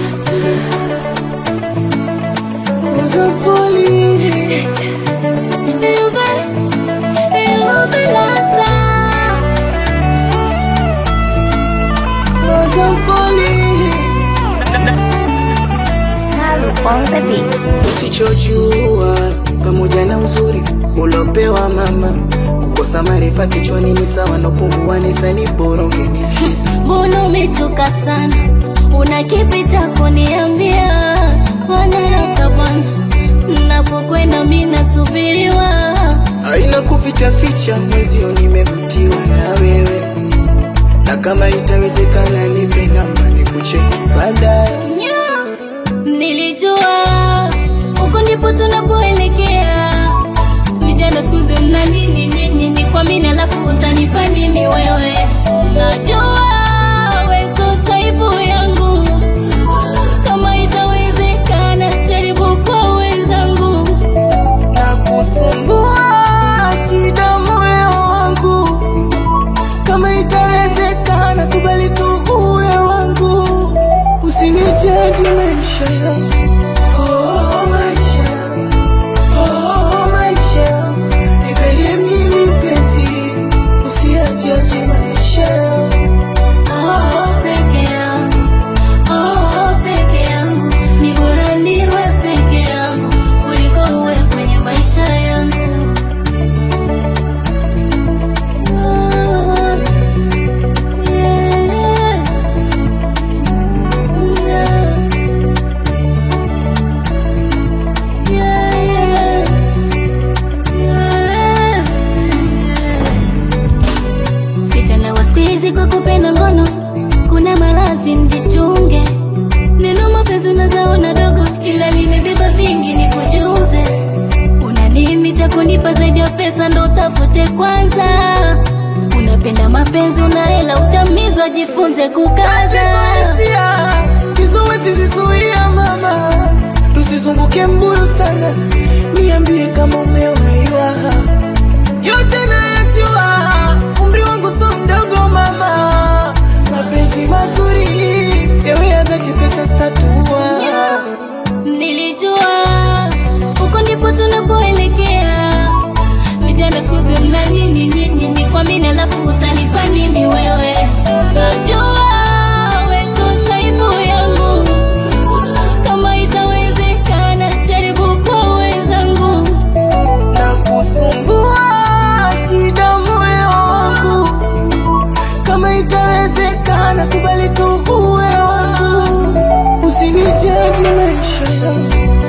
Was a falling. Was a falling. Salu on the beat. Usichojua pamoja na uzuri ulopewa mama, kukosa maarifa kichwani ni sawa na upunguani nisani bora ungenisikiza. Mbona umechoka sana? Una kipi cha kuniambia? Wanaraka bwana, napokwenda mimi nasubiriwa. Haina kuficha ficha, mwezio nimevutiwa na wewe, na kama itawezekana nipe namba nikucheki baadaye. Nilijua huko ndipo tunapoelekea. Vijana siku hizi mna nini nyinyi? Ni kwa mimi alafu utanipa nini wewe? Najua wewe sio type yangu, kama itawezekana jaribu kwa wenzangu. na kusumbua shida moyo wangu, kama itawezekana kubali tu uwe wangu, usinijaji maisha yangu. Oh, maisha yangu. Oh, maisha yangu. Nipende mimi mpenzi, usiyajaji maisha yangu. Oh, peke yangu, oh, peke yangu, ni bora niwe peke yangu kuliko uwe kwenye maisha yangu. Oh, yeah. Yeah, yeah, yeah, yeah. Vijana wa siku hizi kwa kupenda ngono, kuna malazi mjichunge. Neno mapenzi unazaona dogo, ila limebeba vingi, ni kujuze. Una nini cha kunipa zaidi ya pesa? Ndo utafute kwanza. Unapenda mapenzi, una hela, utamizwa, jifunze kukaza. Hisia, kizuizi zizuia mama, tusizunguke mbuyu sana, niambie kama umewaiwa. Yote nayajua, umri wangu so mdogo mama, mapenzi mazuri yawe ya dhati, pesa statua Nilijua huko ndipo tunapoelekea. Vijana siku hizi mna nini nyinyi? Ni kwa mimi alafu utanipa nini wewe? Najua wewe sio type yangu, kama itawezekana jaribu kwa wenzangu. na kusumbua shida moyo wangu, kama itawezekana kubali tu uwe wangu, usinijaji maisha yangu.